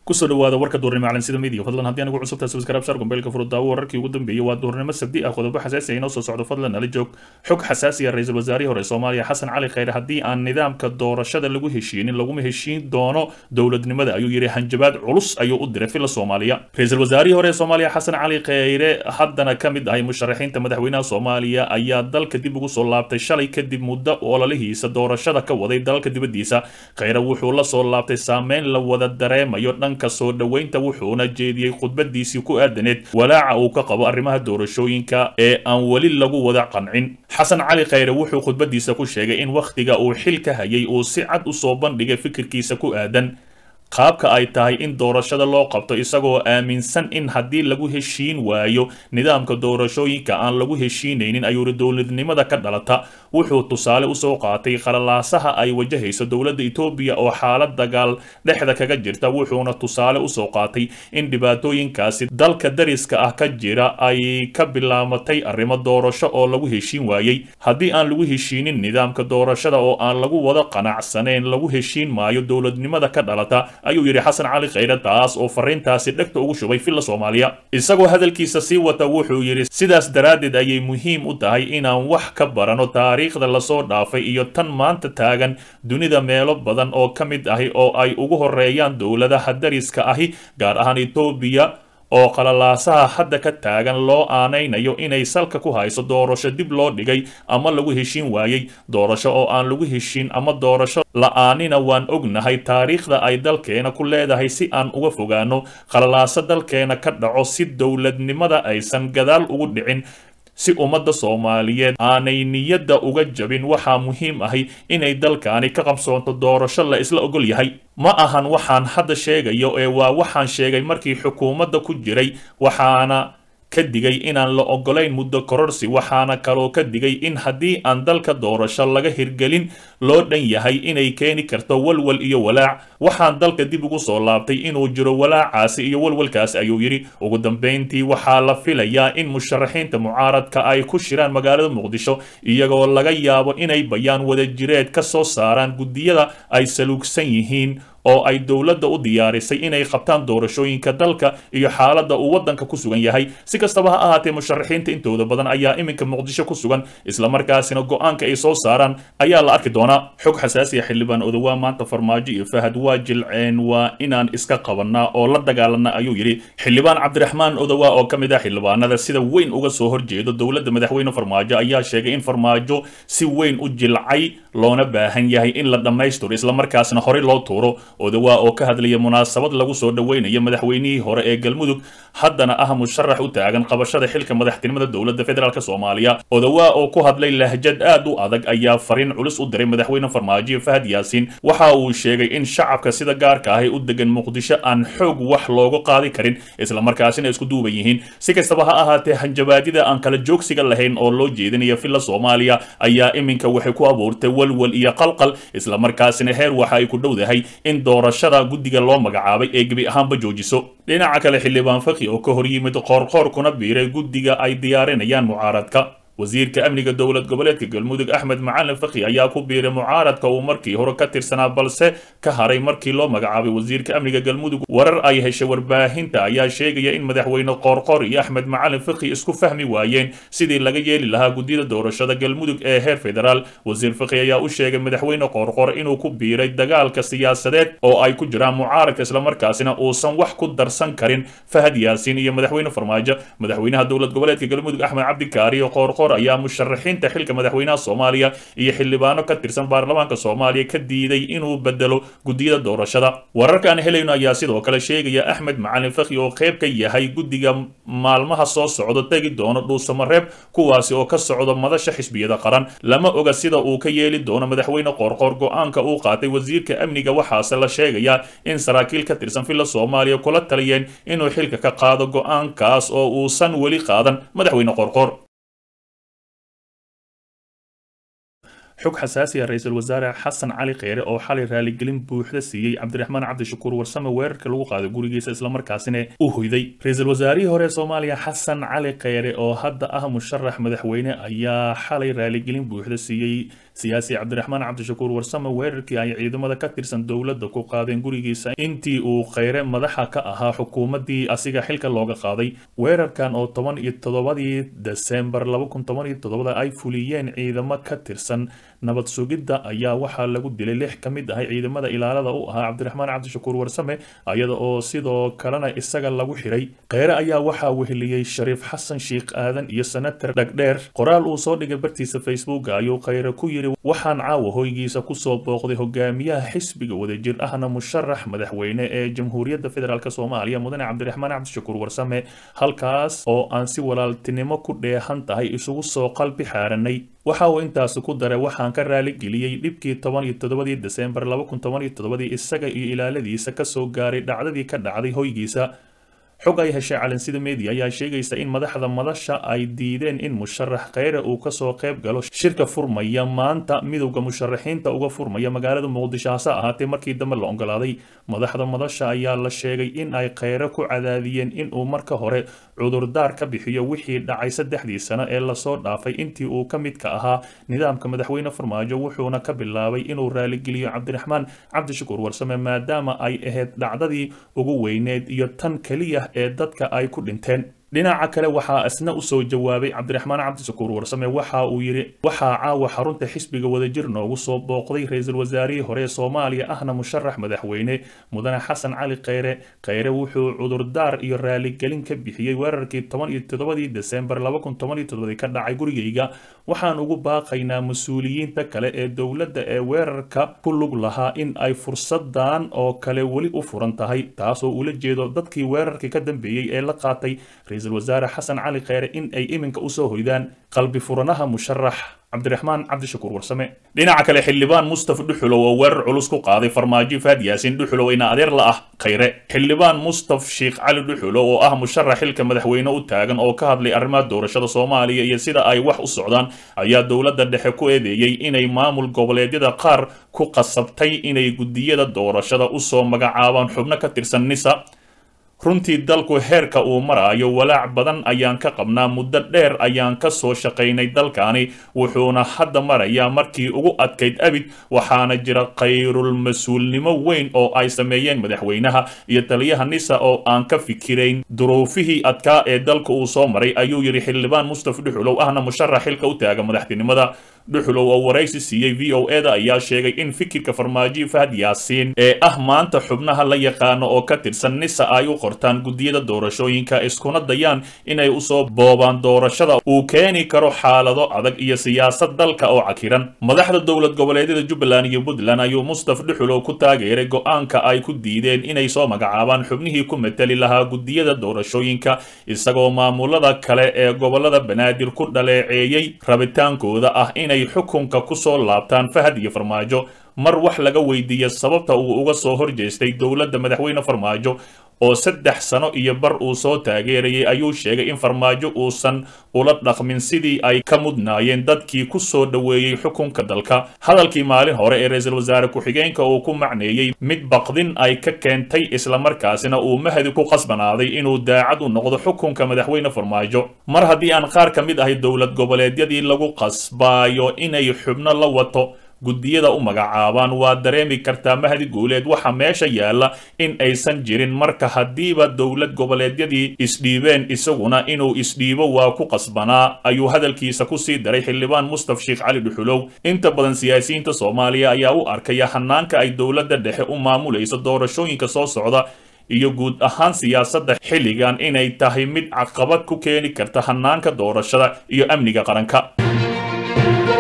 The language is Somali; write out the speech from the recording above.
kusoo dhawaada warka duurnimo calansida midiya fadlan haddii anigu cusubtaa subscribe shar gombeelka furudaawo wararkii ugu dambeeyey waa duurnimo sabdi ah qodobo xasaasi ah inoo soo socdo fadlan nala joog xog xasaasi ah ra-iisul wasaarihii hore soomaaliya xasan cali khayre haddii aan nidaamka doorashada lagu heshiinin laguma heshiin doono dowladnimada ayuu yidhi hanjabaad culus ayuu u diray fila soomaaliya ra-iisul wasaarihii hore ee soomaaliya xasan cali khayre haddana ka mid ahay musharaxiinta madaxweynaha soomaaliya ayaa dalka dib ugu soo laabtay shalay kadib muddo ololihiisa doorashada ka waday dalka dibadiisa khayre wuxuu la soo laabtay saameyn la wada dareemayo dhanka soo dhoweynta wuxuuna jeediyey khudbadiisii ku aadaneed walaaca uu ka qabo arrimaha doorashooyinka ee aan weli lagu wada qancin xasan cali khayre wuxuu khudbadiisa ku sheegay in wakhtiga uu xil ka hayay uu si cad u soo bandhigay fikirkiisa ku aadan qaabka ay tahay in doorashada loo qabto isagoo aaminsan in haddii lagu heshiin waayo nidaamka doorashooyinka aan lagu heshiinaynin ayuuri dowladnimada ka dhalata wuxuu tusaale usoo qaatay qalalaasaha ay wajahayso dowladda etoobiya oo xaalad dagaal dhexda kaga jirta wuxuuna tusaale usoo qaatay in dhibaatooyinkaasi dalka dariska ah ka jira ay ka bilaamatay arrimo doorasho oo lagu heshiin waayey haddii aan lagu heshiinin nidaamka doorashada oo aan lagu wada qanacsanayn lagu heshiin maayo dowladnimada ka dhalata ayuu yidhi xasan cali khayre taas oo fariintaasi dhegta ugu shubay filla soomaaliya isagoo hadalkiisa sii wata wuxuu yidhi sidaas daraaddeed ayay muhiim u tahay inaan wax ka barano taariikhda lasoo dhaafay iyo tan maanta taagan dunida meelo badan oo ka mid ahi oo ay ugu horeeyaan dowladaha dariska ahi gaar ahaan etoobiya oo qalalaasaha hadda ka taagan loo aanaynayo inay salka ku hayso doorasho dib loo dhigay ama lagu heshiin waayey doorasho oo aan lagu heshiin ama doorasho la-aanina waan ognahay taariikhda ay dalkeena ku leedahay si aan uga fogaano qalalaaso dalkeena ka dhaco si dowladnimada aysan gadaal ugu dhicin si ummadda soomaaliyeed aanay niyadda uga jabin waxaa muhiim ahi inay dalkaani ka qabsoonto doorasho la isla ogol yahay ma ahan waxaan hadda sheegayo ee waa waxaan sheegay markii xukuumadda ku jiray waxaana ka digay inaan la ogolayn muddo kororsi waxaana kaloo ka digay in haddii aan dalka doorasho laga hirgelin loo dhan yahay inay keeni karto walwal iyo walaac waxaan dalka dib ugu soo laabtay inuu jiro walaacaasi iyo walwalkaasi ayuu yidhi ugu dambayntii waxaa la filayaa in musharaxiinta mucaaradka ay ku shiraan magaalada muqdisho iyagoo laga yaabo inay bayaan wadajireed ka soo saaraan guddiyada ay saluugsan yihiin oo ay dowladda u diyaarisay inay qabtaan doorashooyinka dalka iyo xaaladda uu waddanka ku sugan yahay si kastaba ha ahaatee musharaxiinta intooda badan ayaa iminka muqdisho ku sugan islamarkaasina go-aanka ay soo saaraan ayaa la arki doonaa xog xasaasiya xildhibaan odowaa maanta farmaajo iyo fahad waa jilceen waa inaan iska qabanaa oo la dagaalana ayuu yidhi xildhibaan cabdiraxmaan odowaa oo ka mid ah xildhibaanada sida weyn uga soo horjeedo dowladda madaxweyne farmaajo ayaa sheegay in farmaajo si weyn u jilcay loona baahan yahay in la dhammaystiro islamarkaasna horey loo tuuro odowaa oo ka hadlaya munaasabad lagu soo dhoweynayo madaxweynihii hore ee galmudug haddana ah musharax u taagan qabashada xilka madaxtinimada dowladda federaalk soomaaliya odowaa oo ku hadlay lahjad aad u adag ayaa fariin culus u diray madaxweyne farmaajo fahad yaasiin waxa uu sheegay in shacabka sida gaarka ahi u degan muqdisho aan xoog wax loogu qaadi karin islamarkaasina isku duuban yihiin si kastaba ha ahaatee hanjabaadida aan kala joogsiga lahayn oo loo jeedinaya filla soomaaliya ayaa iminka waxay ku abuurtay walwal iyo qalqal islamarkaasina heer waxa ay ku dhowdahay in doorashada guddiga loo magacaabay ee gebi ahaanba joojiso dhinaca kale xildhibaan fakhi oo ka hor yimid qoorqoor kuna biiray guddiga ay diyaarinayaan mucaaradka wasiirka amniga dowlad goboleedka galmudug axmed macalin fakhi ayaa ku biiray mucaaradka uu markii hore ka tirsanaa balse ka haray markii loo magacaabay wasiirka amniga galmudug warar ay heshay warbaahinta ayaa sheegaya in madaxweyne qoorqoor iyo axmed macalin fakhi isku fahmi waayeen sidii laga yeeli lahaa guddida doorashada galmudug ee heer federaal wasiir fakhi ayaa u sheegay madaxweyne qoorqoor inuu ku biiray dagaalka siyaasadeed oo ay ku jiraan mucaaradka islamarkaasina uusan wax ku darsan karin fahad yaasiin iyo madaxweyne farmaajo madaxweynaha dowlad goboleedka galmudug axmed cabdikaariyo qoorqoor ayaa musharaxiinta xilka madaxweynaha soomaaliya iyo xildhibaano ka tirsan baarlamaanka soomaaliya ka diiday inuu bedelo guddiyada doorashada wararka aan helayno ayaa sidoo kale sheegaya axmed macalin fakhi oo qayb ka yahay guddiga maalmaha soo socdo tegi doono dhuusamareeb kuwaasi oo ka socdo madasha xisbiyada qaran lama oga sida uu ka yeeli doono madaxweyne qoorqoor go-aanka uu qaatay wasiirka amniga waxaase la sheegayaa in saraakiil ka tirsan filla soomaaliya kula taliyeen inuu xilka ka qaado go-aankaas oo uusan weli qaadan madaxweyne qoorqoor xog xasaasi ah ra-iisul wasaare xasan cali kheyre oo xalay raaligelin buuxda siiyey cabdiraxmaan cabdishakuur warsame weerarka lagu qaaday gurigiisa islamarkaasina u hoyday ra-iisul wasaarihii hore soomaaliya xasan cali kheyre oo hadda ah musharax madaxweyne ayaa xalay raaligelin buuxda siiyey siyaasi cabdiraxmaan cabdishakuur warsame weerarkii ay ciidamada ka tirsan dowladda ku qaadeen gurigiisa intii uu kheyre madaxa ka ahaa xukuumaddii asiga xilka looga qaaday weerarkan oo toban iyo toddobadii desembar laba kun toban iyo todobada ay fuliyeen ciidamo ka tirsan nabad sugidda ayaa waxaa lagu dilay lix ka mid ahay ciidamada ilaalada u ahaa cabdiraxmaan cabdishakuur warsame iyada oo sidoo kalena isaga lagu xiray kheyre ayaa waxaa weheliyey shariif xasan sheikh aadan iyo senator dhagdheer qoraal uu soo dhigay bartiisa facebook ayuu kheyre ku yidhi waxaan caawa hoygiisa kusoo booqday hogaamiyaha xisbiga wadajir ahna musharax madaxweyne ee jamhuuriyadda federaalk soomaaliya mudane cabdiraxmaan cabdishakuur warsame halkaas oo aan si walaaltinimo ku dheehan tahay isugu soo qalbi xaaranay waxa uu intaasi ku daray waxaan ka raaligeliyey dhibkii toban iyo toddobadii desembar laba kun toban iyo toddobadii isaga iyo ilaaladiisa kasoo gaaray dhacdadii ka dhacday hoygiisa xog ay heshay calansida media ayaa sheegaysa in madaxda madasha ay diideen in musharax kheyre uu kasoo qayb galo shirka furmaya maanta midowda musharaxiinta uga furmaya magaalada muqdisho hase ahaatee markii dambe la ogolaaday madaxda madasha ayaa la sheegay in ay kheyre ku cadaadiyeen inuu marka hore cudurdaar ka bixiyo wixii dhacay saddexdii sano ee lasoo dhaafay intii uu ka midka ahaa nidaamka madaxweyne farmaajo wuxuuna ka bilaabay inuu raaligeliyo cabdiraxmaan cabdishakuur warsame maadaama ay ahayd dhacdadii ugu weyneed iyo tan keliya ee dadka ay ku dhinteen dhinaca kale waxaa isna usoo jawaabay cabdiraxmaan cabdishakuur warsame waxa uu yidhi waxaa caawa xarunta xisbiga wadajir noogu soo booqday ra-iisul wasaarihii hore ee soomaaliya ahna musharax madaxweyne mudane xasan cali kheyre kheyre wuxuu cudurdaar iyo raaligelin ka bixiyey weerarkii toban iyo toddobadii desembar laba kun toban iyo toddobadii ka dhacay gurigayga waxaan ugu baaqaynaa mas-uuliyiinta kale ee dowladda ee weerarka ku lug lahaa in ay fursadan oo kale weli u furan tahay taasoo ula jeedo dadkii weerarkii ka dambeeyey ee la qaatay ra-iisul wasaare xasan cali kheyre in ay iminka usoo hoydaan qalbi furanaha musharax cabdiraxmaan cabdishakuur warsame dhinaca kale xildhibaan mustafa dhuxulow oo weerar culus ku qaaday farmaajo faad yaasin dhuxulow ina adeer la ah kheyre xildhibaan mustaf sheikh cali dhuxulow oo ah musharax xilka madaxweyne u taagan oo ka hadlay arrimaha doorashada soomaaliya iyo sida ay wax u socdaan ayaa dowladda dhexe ku eedeeyey inay maamul goboleedyada qaar ku qasabtay inay guddiyada doorashada usoo magacaabaan xubno ka tirsan nisa runtii dalku heerka uu maraayo walaac badan ayaan ka qabnaa muddo dheer ayaan ka soo shaqaynay dalkani wuxuuna hadda marayaa markii ugu adkayd abid waxaana jira khayrul mas-uulnimo weyn oo ay sameeyeen madaxweynaha iyo taliyaha nisa oo aan ka fikirayn duruufihii adkaa ee dalka uu soo maray ayuu yidhi xildhibaan mustafa dhuxulow ahna musharax xilka u taaga madaxtinimada dhuxulow oo waraysi siiyey v o e da ayaa sheegay in fikirka farmaajo fahad yaasiin ee ah maanta xubnaha la yaqaano oo ka tirsan nisa ay u qortaan guddiyada doorashooyinka iskuna dayaan inay usoo boobaan doorashada uu keeni karo xaalado adag iyo siyaasad dalka oo cakiran madaxda dowlad goboleedyada jubbaland iyo puntland ayuu mustaf dhuxulow ku taageeray go-aanka ay ku diideen inay soo magacaabaan xubnihii ku mateli lahaa guddiyada doorashooyinka isagoo maamulada kale ee gobolada banaadir ku dhaleeceeyey rabitaankooda ah inay xukunka kusoo laabtaan fahad iyo farmaajo mar wax laga weydiiya sababta uu uga soo horjeestay dowladda madaxweyne farmaajo oo saddex sano iyo bar uu soo taageerayay ayuu sheegay in farmaajo uusan ula dhaqmin sidii ay ka mudnaayeen dadkii ku soo dhoweeyey xukunka dalka hadalkii maalin hore ee ra-iisul wasaare ku-xigeenka uu ku macneeyey mid baqdin ay ka keentay islamarkaasina uu mahadi ku qasbanaaday inuu daacad u noqdo xukunka madaxweyne farmaajo mar haddii aan qaar ka mid ahay dowlad goboleedyadii lagu qasbaayo inay xubno la wato guddiyada u magacaabaan waa dareemi kartaa mahdi guuleed waxa meesha yaalla in aysan jirin marka haddiiba dowlad goboleedyadii isdhiibeen isaguna inuu isdhiibo waa ku qasbanaa ayuu hadalkiisa kusii daray xildhibaan mustaf sheekh cali dhuxulow inta badan siyaasiyiinta soomaaliya ayaa u arkaya hanaanka ay dowladda dhexe u maamulayso doorashooyinka soo socda iyo guud ahaan siyaasadda xilligan inay tahay mid caqabad ku keeni karta hanaanka doorashada iyo amniga qaranka